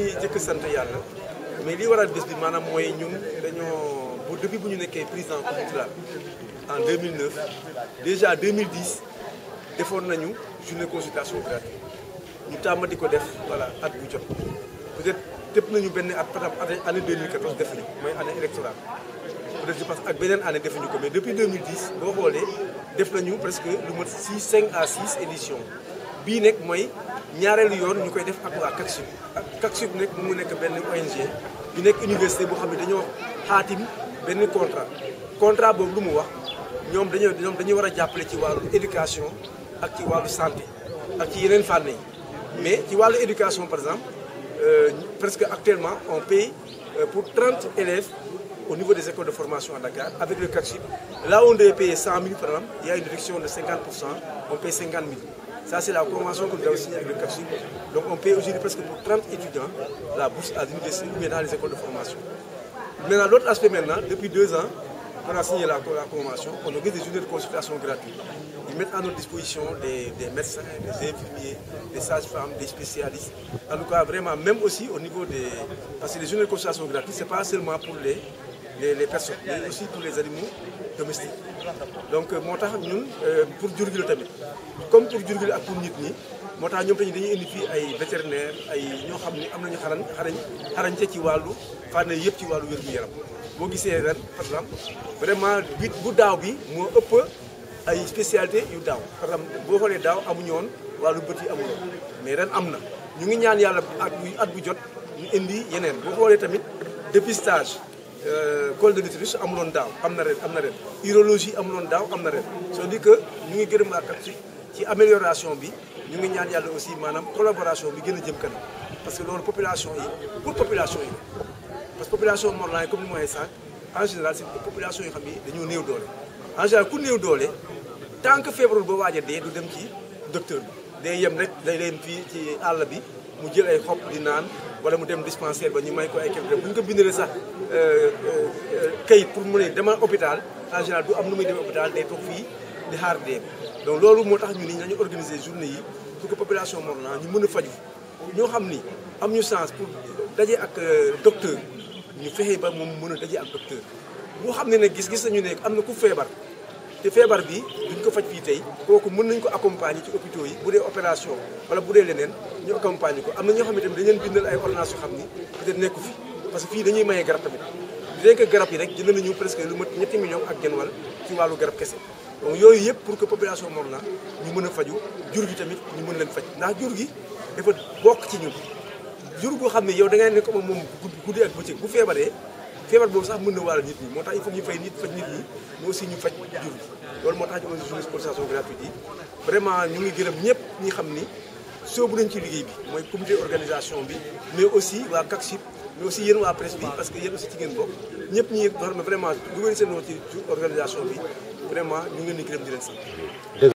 dañuy jëkk sant yàlla mais li waral bés bi maanaam mooy ñun dañoo bu depuis bu ñu nekkee président cultural en 2009 déjà 2010 defoon nañu journée consultation gratuite ñu tàmm di ko def voilà at bu jot peut-être tëpp nañu benn at par exemple année 2014 defuñu mooy année électorale peut-être je pense ak beneen année defuñu ko mais depuis 2010 boo xoolee def nañu presque lu mat 6 5 à 6 éditions bii nekk mooy ñaareelu yoon ñu koy def ak waa CACSUB ak CACSUB nekk mu nekk benn ONG bi nekk université boo xam ne dañoo xaatim benn contrat contrat boobu lu mu wax ñoom dañoo ñoom dañuy war a jàppale ci wàllu éducation ak ci wàllu santé ak ci yeneen fànn yi mais ci wàllu éducation par exemple euh, presque actuellement on paye euh, pour 30 élèves au niveau des écoles de formation à Dakar avec le CACSUB là où on devait payer 100 000 par exemple il y a une réduction de 50 on paye 50 000 ça c'est la convention que nous avons signée avec le CACSUB donc on paye aujourd'hui presque pour 30 étudiants la bourse à l'université ou bien dans les écoles de formation maintenant l'autre aspect maintenant depuis deux ans on a signé la, la convention on organise des journées de consultation gratuites ils mettent à notre disposition des, des médecins, des infirmiers, des sages-femmes, des spécialistes. En tout cas, vraiment, même aussi au niveau des... Parce que les journées de consultation gratuites, ce n'est pas seulement pour les, les, les, personnes, mais aussi pour les animaux domestiques. Donc, moo tax ñun pour jur gi la tamit comme pour jur gi la ak pour nit ñi moo tax ñoom tamit dañuy indi fii ay vétérinaire ay ñoo xam ni am nañu xarañ xarañ xarañte ci wàllu fànn yëpp ci wàllu wér-gu-yaram boo gisee ren par exemple vraiment bit bu daaw bi moo ëpp ay spécialité yu daaw par exemple boo xoolee daaw amuñu woon wàllu bët yi amuñu woon mais ren am na ñu ngi ñaan yàlla at bu at bu jot ñu indi yeneen boo xoolee tamit dépistage col de l'utérus amuloon daaw am na ren am na ren urologie amuloon daaw am na ren c'est-à-dire que ñu ngi gërëm ak ci ci amélioration bi ñu ngi ñaan yàlla aussi maanaam collaboration bi gën a jëm kanam parce que loolu population yi pour population yi parce que population Mont-Rolland comme ni ma waxee sànq en général c'est population yoo xam ni dañoo néew doole en général ku néew doole tant que feebarul ba waaj a dee du dem ci docteur bi day yem rek day leen fii ci àll bi mu jël ay xob di naan wala mu dem dispensaire ba ñu may ko ay kër bu ñu ko bindalee sax kayit pour mu ne demal hôpital en général du am nu muy dem hôpital day toog fii di xaar dee donc loolu moo tax ñu ni nañu organiser journée yi pour que population Mont-Rolland ñu mën a faju ñoo xam ni am ñu chance pour daje ak docteur ñu fexe ba moom mën a daje ak docteur boo xam ne ne gis-gis nañu ne am na ku feebar te feebar bi duñ ko faj fii tey kooku mën nañ ko accompagner ci hôpitaux yi bu dee opération wala bu dee leneen ñu accompagner ko am na ñoo xam ne tamit dañ leen bindal ay ordonnances yoo xam ni peut-être nekku fi parce que fii dañuy maye garab tamit dinañ ko garab yi rek jënd nañu presque lu mat ñetti millions ak genn wàll ci wàllu garab kese donc yooyu yëpp pour que population Mont-Rolland ñu mën a faju jur gi tamit ñu mën leen faj ndax jur gi dafa bokk ci ñun jur goo xam ne yow da ngay nekk moom moom guddi ak bëccëg bu feebaree feebar boobu sax mën na wàll nit ñi moo tax il faut ñu fay nit faj nit ñi mais aussi ñu faj jur gi loolu moo tax ñu organiser journée de consultation gratuite yi vraiment ñu ngi gërëm ñëpp ñi xam ni soobu nañ ci liggéey bi mooy comité organisation bi mais aussi waa CACSUB mais aussi yéen waa presse bi parce que yéen aussi ci ngeen bokk ñëpp ñi xam ne vraiment dugal seen ci organisation bi vraiment ñu ngi leen di gërëm di leen sant